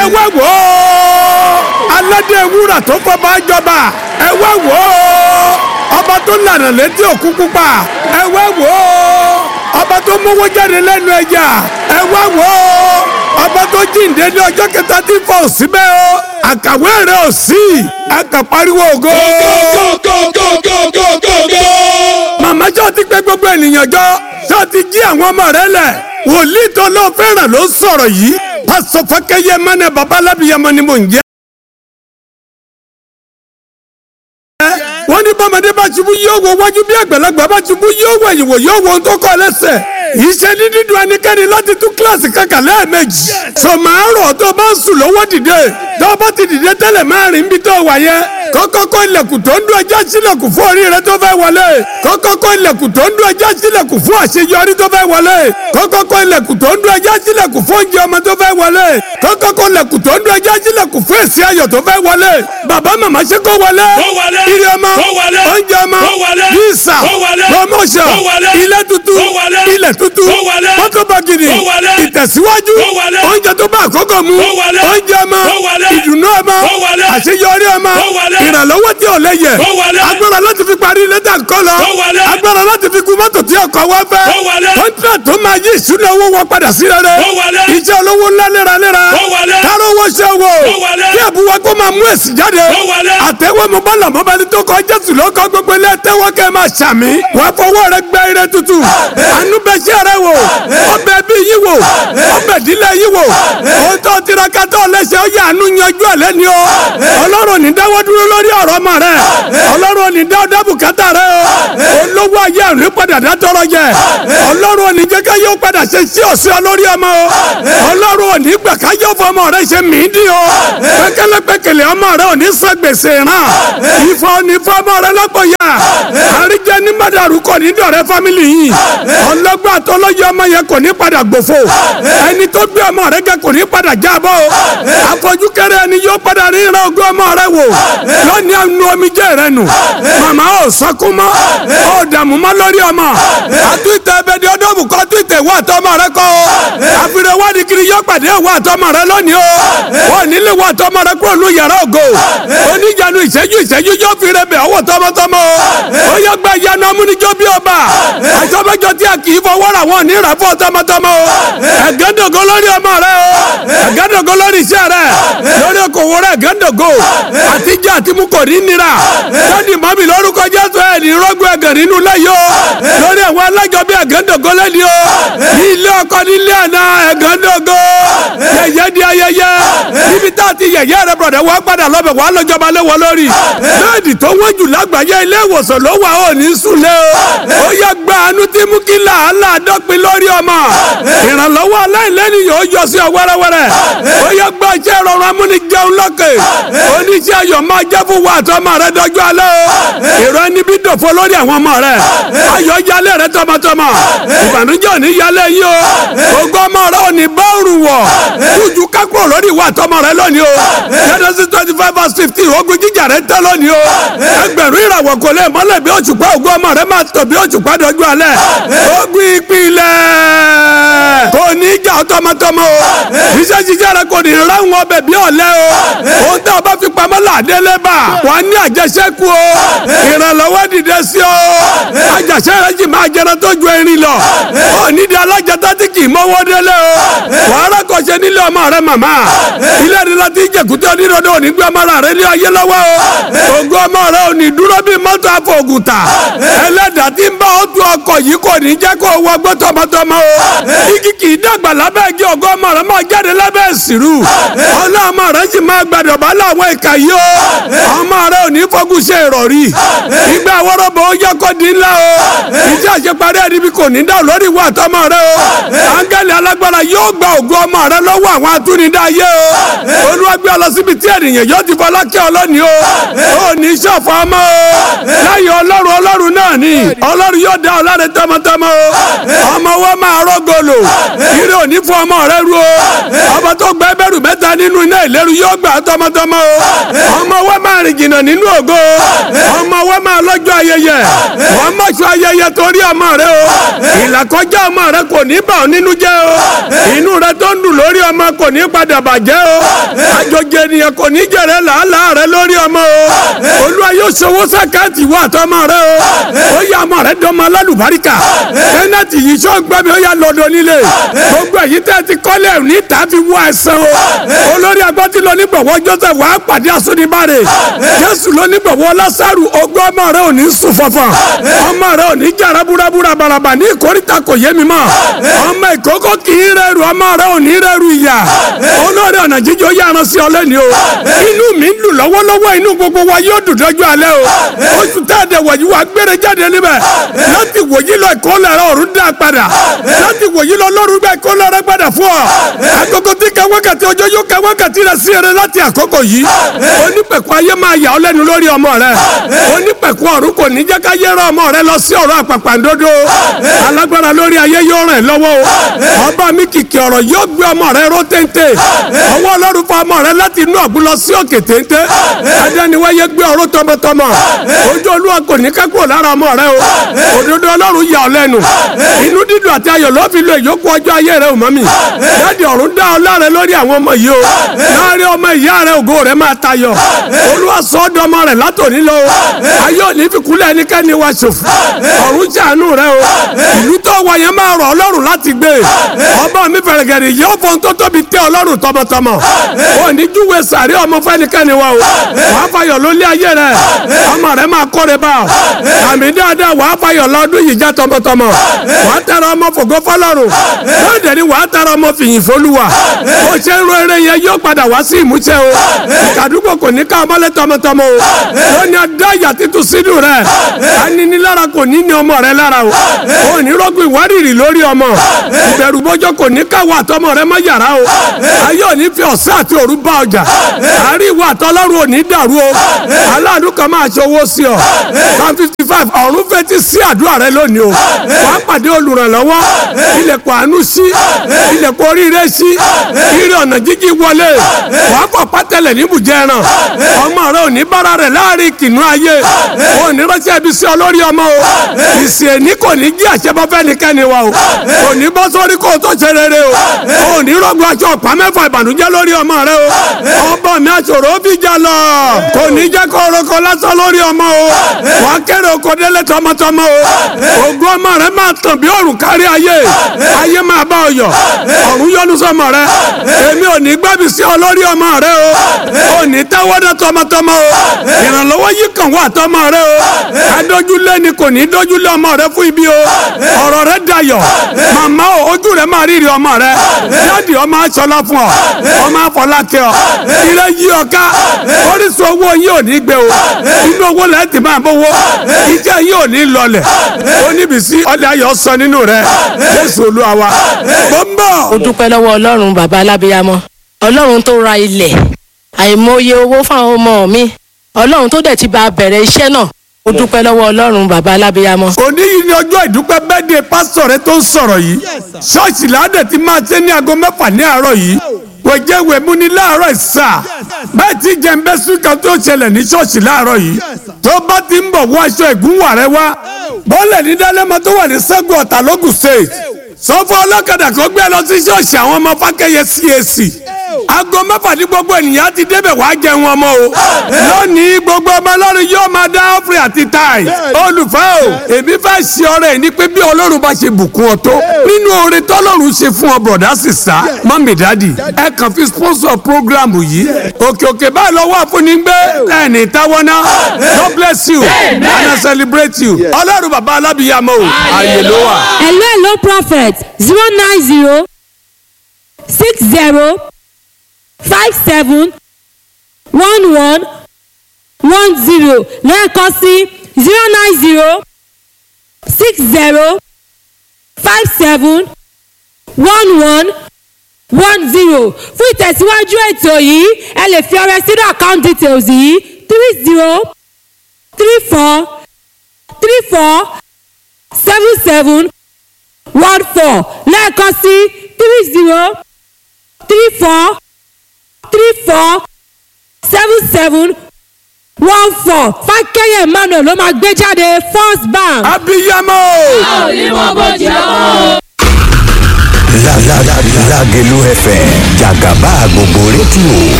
ẹ wá wò ó aládé wúrà tó fọba jọba ẹ wá wò ó ọba tó lànà létí òkú pupa ẹ wá wò ó ọba tó mówó jáde lẹ́nu ẹja ẹ wá wò ó ọba tó jíǹde ní ọjọ́ kẹta tí fọ síbẹ̀ o àkàwé rẹ̀ ò sí àkàpariwo ògo. màmá ṣọ́ ti pé gbogbo ènìyàn jọ ṣọ́ ti jí àwọn ọmọ rẹ̀ lẹ̀ wòlíì tó lọ fẹ́ràn ló sọ̀rọ̀ yìí pásọ fákẹ́yẹ mẹ́nẹ̀ babalábíyamọ ni mò ń jẹ́. wọ́n ní bọ́mọdé bá ṣubú yóò wo wájú bí àgbàlagbà bá ṣubú yóò wọ ìwò yóò wo ohun tó kọ́ lẹ́sẹ̀. iṣẹ́ ní dídùn ẹnikẹ́ni láti tún kíláàsì kankan lẹ́ẹ̀mejì. sọmọ àárọ̀ tó bá ń sùn lọ́wọ́ dìde tó bá ti dìde tẹ́lẹ̀ máa rìn bí tó wà yẹn. kọ́kọ́kọ́ ilẹ̀kùn tó ń dún ẹjọ́ sílẹ̀kùn fún orí rẹ tó fẹ́ wọlé. kọ́kọ́kọ́ ilẹ̀kùn tó ń dún ẹjọ́ sílẹ̀kùn fún àṣeyọrí tó fẹ́ wọlé. kọ́kọ́kọ́ ilẹ̀kùn tó ń dún ẹjọ́ sílẹ̀kùn fún oúnjẹ ọmọ tó fẹ́ wọlé. kọ́kọ́kọ́ ilẹ̀kùn tó ń dún ẹjọ́ sílẹ̀kùn fún èsì ayọ̀ tó fẹ́ wọlé. bàbá màmá ṣe kó wọlé. ire ọmọ oúnjẹ ọmọ visa promotion ilé tuntun ilẹ̀ tuntun mọ́tò bàgìrì ìtẹ̀síwájú oúnjẹ tó bá àkókò mu oúnjẹ ọmọ ìdùnnú ọmọ àṣeyọrí ọmọ ìrànlọ́wọ́ tí ò lè yẹ agbára láti fi parí lẹ́tà ńkọ́ lọ agbára láti fi kú mọ́tò tí ọkọ̀ wá fẹ́ kọ́ńtà tó máa yí ìṣúná owó wọn padà sí rere iṣẹ́ olówó ńlá léraléra káró owó ṣe wò kí àbúwá kó máa mú èsì jáde àtẹ̀wé mo bá làmọ́ bá ní tó kọ jésù ló kọ gbogbo ilé tẹ́wọ́ kẹ́ máa ṣàmì wọ́n fọwọ́ rẹ gbẹ́ ire tútù àánú bẹ ṣẹ́ rẹ wò ọbẹ̀ bí yí wò ọbẹ̀ dílé yí wò ohun tó tiraka tó lẹ́sẹ̀ ó yà àánú yanjú ẹ̀ lẹ́ni o ọlọ́run ní dáwọ́ dúró lórí ọ̀rọ̀ ọmọ rẹ ọlọ́run ní dáwọ́ dábù kátà rẹ o olówó ayé àrùn padà dá tọrọ jẹ ọlọ́run ò ní jẹ́ ká yóò padà ṣe sí ọ̀sẹ̀ olórí ọmọ o ọlọ́run ò ní gbà ká yóò fọ ọmọ rẹ ṣe mìíndín o pẹ́kẹ́lẹ́pẹ́kẹ́lẹ́ ọmọ rẹ ò ní sọ gbèsè ràn ìfọ̀ ní fọmọ rẹ lọ́pọ̀ yá àríjẹ ní mádàrú kò ní dọ̀rẹ́ fámìlì yìí ọlọ́gbà tó lọ́yẹ ọmọ yẹn kò ní padà gbòfo ẹni tó gbé ọmọ rẹ gẹ kò ní padà jábọ́ àfọjú kẹrẹ ẹni yóò padà rí ìran ogún ọmọ rẹ wò lónìí àánú omijé rẹ nù màmá ò sọkún mọ́ ò dààmú mọ́ lórí ọmọ àtúntẹ̀ ẹbẹ̀dẹ̀ ọdọ́mù kọ́ àtúntẹ̀ ìwọ àtọmọ rẹ kọ́ àfihàn wádìí kiri yóò pàdé ìwọ àtọmọ rẹ lónìí o wọn nílé ìwọ àtọmọ rẹ kúrò ní yàrá ògo oníjànú ìṣẹ́jú ìṣẹ́jú yóò fi rẹ bẹ̀ ọwọ́ tọmọtọmọ o ó yẹ gba ìyanu amúnijó bí ọba àjọmọjọ tí a kì í fọwọ́ ra wọn ní ìràfọ́ tọmọtọmọ o ẹ̀gẹ́dọ̀gọ́ lórí ọmọ rẹ o ẹ̀gẹ́dọ̀gọ́ lórí iṣẹ́ rẹ lórí okòwò rẹ ẹ̀gẹ́dọ̀gọ́ àtijọ́ àti mú kò ní nira lónìí mọ́mí lórúkọ jésù ẹ̀ ní rọ́gbọ̀ ẹ̀gẹ̀ nínú lẹ́yìn o lórí àwọn alájọ bí ẹ̀gẹ́dọ̀gọ́ lẹ́ni o ní ilé ọkọ ní ilé àná ẹ̀gẹ́dọ̀gọ́ yẹyẹ di ayẹyẹ níbi tá a ti yẹyẹ rẹ bọ̀dẹ̀ wọ́n padà lọ́bẹ̀ wọ́n lọ́jọba léwọ́ lórí bẹ́ẹ̀dì tó wọ́n jù lágbàáyé ilé ìwòsàn ló wà ó ní sùlẹ̀ o ó yẹ gba àánú tí mú kí làálàá dọ́pin lórí ọmọ ìrànlọ́wọ́ aláìlẹ́nìyàn ó yọ sí ọ wẹ́rẹ́wẹ́rẹ́ ó yẹ gba iṣẹ́ rọrùn amúnijẹun lọ́kẹ̀ oníṣẹ́ ayọ̀ máa jẹ́ fún wa àtọmọ rẹ dọ́jú alẹ́ o èrò ẹni bí dòfo lórí àwọn ọmọ rẹ ayọ̀ yálé rẹ tọmọtọmọ ìbànújẹ́ òní yálé yìí o ògo ọmọ rẹ òní bá òrùn wọ̀ kújú kákúrò lórí ìwà àtọmọ rẹ lónìí o Genesis twenty five verse fifteen ogun jíjà rẹ tẹ́ lónìí o ẹgbẹ̀rún ìràwọ̀ kò lè mọ́lẹ̀ bí òṣùpá ògo ọmọ rẹ máa tọ̀ bí òṣùpá dọ́jú alẹ́ ogun ìpìlẹ̀ kò ní í jà tọmọtọmọ o iṣẹ́ jíjẹ́ rẹ kò ní ráhùn ọbẹ̀ bí ọ̀lẹ́ o ohun tí a bá fi pamọ́ làdé lẹ́bà wà ní àjẹsẹ́kù o ìrànlọ́wọ́ dìde sí o àjàṣe rẹ jì máa jẹrẹ tó ju erin lọ ó nídìí alájẹta tí kì í mọ́wọ́ délé o wàhálà kò ṣe nílé ọmọ rẹ màmá ilé rẹ láti jẹkùtẹ onírọ̀dọ̀ òní gbé ọmọ rẹ ní ayé lọ́wọ́ o ògo ọmọ rẹ òní dúró bí mọ́tò àfọ̀gùtà ẹlẹ́dàá tí ń bá ọ tu ọkọ̀ yìí kò ní jẹ́ kó wọ gbé tọmọtọmọ o igi kì í dàgbà lábẹ́ igi ògo ọmọ rẹ máa jáde lábẹ́ ìsìrú ọlọ́mọ rẹ sì máa gbàdọ̀ bá láwọn ìka yìí o ọmọ rẹ ò ní fọ́gùn ṣe ìrọ̀rí ìgbà wọ́rọ́bọ̀ ó yẹ kó di ńlá o iṣẹ́ àṣeparí ẹni bí kò ní dá lórí ìwà àtọmọ rẹ o áńgẹ́lì alágbára yóò gba ògo ọmọ rẹ lọ́wọ́ àwọn atúnidá ayé o olúwa gbé ọ lọ síbi tí ènìyàn yóò ti fọlá kí ọlọ́ni o ò ní ṣọ̀fọ̀ ọmọ o lẹ́yìn ọlọ́run ọlọ́run náà ni ọlọ́run yóò dá ọ láre tọmọtọmọ o ọmọ wọn máa rọ́gọlò ire òní fún ọmọ rẹ ru o ọmọ tó gbẹ bẹ̀rù mẹ́ta nínú iná ìléru yóò gbà tọmọtọmọ o ọmọ wọn máa rìn jìnnà nínú ògo ọmọ wọn máa lọ́jọ́ ayẹyẹ wọn má sọ ayẹyẹ torí ọmọ rẹ o ìlàkọjá ọmọ rẹ kò ní bà ọ́ nínú jẹ́ o inú rẹ tó ń dùn lórí ọmọ kò ní padà bàjẹ́ o àjọjẹ ènìyàn kò ní jẹrẹ làálàá rẹ lórí ọmọ o olúwa yóò ṣòwò sàkáàtì wà tọmọ rẹ o ó yà ọmọ rẹ dọmọ alálùbáríkà tẹnẹtì yìí sọ gbẹmí ó yà lọ́dọ̀ nílé gbogbo èyí tẹ ti kọ́lé ní tàbí wọ ẹsẹ̀ o olórí agbọ́tí lọ nígbàwọ́ joseph wàá pàdé àsọdìbàrè jésù lọ nígbàwọ́ lásàrù ogún ọmọ rẹ ò ní sùn fọfọ ọmọ rẹ ò ní jàrá búrabúra baraba ní ìkórìtà kò yé mi mọ́ ọmọ ìkókó kì í rẹrù ọmọ rẹ ò ní rẹrù ìyà olórí ọ̀nà jíjọ yára sí ọlẹ́ni o inú mi ń lù lọ́wọ́lọ́wọ́ inú gbogbo wa yóò dùn dọ́jú alẹ́ o oṣù tẹ́ẹ̀dẹ̀ wọ̀nyí wa gbére jáde níbẹ̀ láti wòyí lọ ìkólẹ̀ rẹ ọ̀run dá padà láti wòyí lọ lọ́rùn gbẹ ìkólẹ̀ rẹ padà fún ọ agogo tí ka wákàtí ọjọ́ yóò ka wákàtí rẹ sí eré láti àkókò yìí onípẹ̀kọ ayé máa yà ọ́ lẹ́nu lórí ọmọ rẹ onípẹ̀kọ ọ̀run kò ní jẹ́ ká yẹ́rọ ọmọ rẹ lọ sí ọ̀rọ̀ àpàpàǹdodo alágbára lórí ayé yóò ràn lọ́wọ́ o ọba mi kìkì ọ̀rọ̀ yóò gbé ọmọ rẹ ró téńté ọwọ́ ọlọ́run fa ọmọ rẹ láti inú ọ̀gbun lọ sí òkè téńté adẹ́niwáyé gbé ọ̀rọ̀ tọmọtọmọ ojú olúwa kò ní kẹ́kọ̀ọ́ lára ọmọ rẹ o òdodo ọlọ́run yà ọ́ lẹ́nu inú dídùn àti ayọ̀ ló fi lo ìyókù ọjọ́ ayé rẹ ò mọ́ mi dáàdi ọ̀run dá ọ láre lórí àwọn ọmọ yìí o láàrin ọmọ ìyá rẹ ògo rẹ máa tayọ olúwa sọ ọ́ dọmọ rẹ látòní lọ o ayé òní fi kúlẹ̀ ẹnikẹ́ni wa ṣòfò ọ̀run ṣàánú rẹ o ìlú tó wà yẹn máa rọ̀ ọlọ́run láti gbé ọba mi fẹ̀rẹ̀gẹ̀rẹ̀ yóò fọ́n tó tóbi tẹ́ ọlọ́run tọmọtọmọ ò ní júwe sàrí ọmọ fẹ́nikẹ́ni wa o wàá fayọ̀ lólé ayé rẹ ọmọ rẹ máa kọ́re bá ọ àmì dáadáa wàá fayọ̀ lọ́dún yìí já tọmọtọmọ wàá tẹ̀rọ ọmọ fògo fọlọ́run lóde ni wàá tẹ̀rọ ọmọ fìyìn fọlúwa ó ṣe ń ro eré yẹn yóò padà wá sí ìmúṣẹ o ìkàdúgbò kò ní ká ọmọlé tọmọtọmọ o lónìí adá ìyà títún sínú rẹ aninilára kò ní ní ọmọ rẹ lára o ò ní rọgùn ìwárìrì lórí ọmọ ìbẹ̀rù bọ́jọ́ kò ní káwọ́ àtọmọ rẹ mọ́ yàrá o ayé ò ní fi ọ̀sán àti òru bá ọjà àárín ìwà àtọlọ́run ò ní dàrú o aláàánú kan máa ṣe owó sí ọ one fifty five ọ̀run fetí sí àdúrà rẹ lónìí o wàá pàdé olùrànlọ́wọ́ ilẹ̀kùn àánú sí ilẹ̀kùn oríire sí ire ọ̀nà jíjí wọlé wàá kọ̀ pátẹ́lẹ̀ níbùjẹ́ ẹran ọmọ rẹ ò ní bára rẹ̀ láàrin kìnnú ayé ò ní ránṣẹ́ ibi sí ọ lórí ọmọ o ìsìn èní kò ní jí àṣẹbọ fẹ́nikẹ́ni wa o kò ní bọ́ sórí kó o tó ṣe rere o ò ní rọ́gbọ́ aṣọ ọ̀pá mẹ́fà ìbànújẹ́ lórí ọmọ rẹ o ọba mi aṣòro ó fi jà lọ kò ní jẹ́ kó orúkọ lásán lórí ọmọ o wàá kéré oko délé tọmọtọmọ o ògùn ọmọ rẹ máa tàn bí òrùn kárí ayé ayé máa bá ọ yọ ọ̀run yọ́nú sọmọ rẹ èmi ò ní gbẹ́bí sí ọ lórí ọmọ rẹ o ò ní tẹ́wọ́dẹ́ tọmọtọmọ o ìrànlọ́wọ́ yìí kàn wá tọmọ rẹ o adójúlé ni kò ní dójúlé ọmọ rẹ fún ibi o ọ̀rọ̀ rẹ dayọ̀ màmá o ojú rẹ máa rírì ọmọ rẹ jáde ọmọ aṣọlá fún ọ ọmọ afọlákẹ ọ ilé yí ọ ká orísun owó yín ò ní gbé o inú owó lẹ́yìn tí máa bówó ìjẹ́ yín ò ní lọlẹ̀ oníbìsí ọlẹ́ ayọ̀ sọ nínú rẹ jésù olúwa wa mo ń bọ̀. ó dúpẹ́ lọ́wọ́ ọlọ́run bàbá alábíyámọ́ ọlọ́run tó ra ilẹ̀ àìmọye owó fáwọn ọmọ mi ọlọ́run tó dẹ̀ ti bá a bẹ̀rẹ̀ iṣẹ́ náà ó dúpẹ́ lọ́wọ́ ọlọ́run bàbá alábíyámọ́. òní yìí ni ọjọ́ ìdúpẹ́ bẹ́ẹ̀dẹ̀ pásítọ̀ rẹ tó ń sọ̀rọ̀ yìí ṣọ́ọ̀ṣì ládẹ̀ ti máa ṣe ní aago mẹ́fà ní àárọ̀ yìí wẹ̀jẹ̀ wẹ̀mú ni láàárọ̀ ìsà bẹ́ẹ̀ tí jẹ̀ǹbẹ́sù kan tó ṣẹlẹ̀ ní ṣọ́ọ̀ṣì láàárọ̀ yìí tó bá ti ń bọ̀ wọ aṣọ ìgúnwà rẹ wá bọ́ọ̀lẹ̀ ní dálẹ́mọ tó wà ní sẹ́gun ọ̀tà lógùn state sọ fún ọlọ́kadà kó gbé lọ sí ṣọ́ọ̀ṣì àwọn ọmọ fákẹ́yẹ CAC aago mẹ́fà ní gbogbo ènìyàn ti débẹ̀ wá jẹun ọmọ o lónìí gbogbo ọmọ ọlọ́run yóò máa dá ọ́fìrì àti táì olùfẹ́ o èmi fẹ́ ṣe ọrẹ ní pé bí ọlọ́run bá ṣe bùkún ọ tó nínú oore tọ́lọ́run ṣe fún ọ bọ̀dá sísá mọ́mí dádì ẹ kàn fi sponsor program yìí òkè òkè báyìí lọ́wọ́ àfúnni gbé ẹni táwọn náà God bless you and I celebrate you ọlọ́run bàbá alábìyàmọ́ o àyè ló wà. hello hello prophet zero nine zero six zero five seven one one one zero lẹ́ẹ̀kan sí zero nine zero six zero five seven one one one zero fún ìtẹ̀síwájú ètò yìí ẹ lè fi ọrẹ sínú account details yìí three zero three four three four seven seven one four lẹ́ẹ̀kan sí three zero three four three four seven seven one four fákẹ́yẹ̀ emmanuel ló máa gbé jáde first bank. abiyamọ. La la la Lagelu FM jàgàbá gbogbo rédíò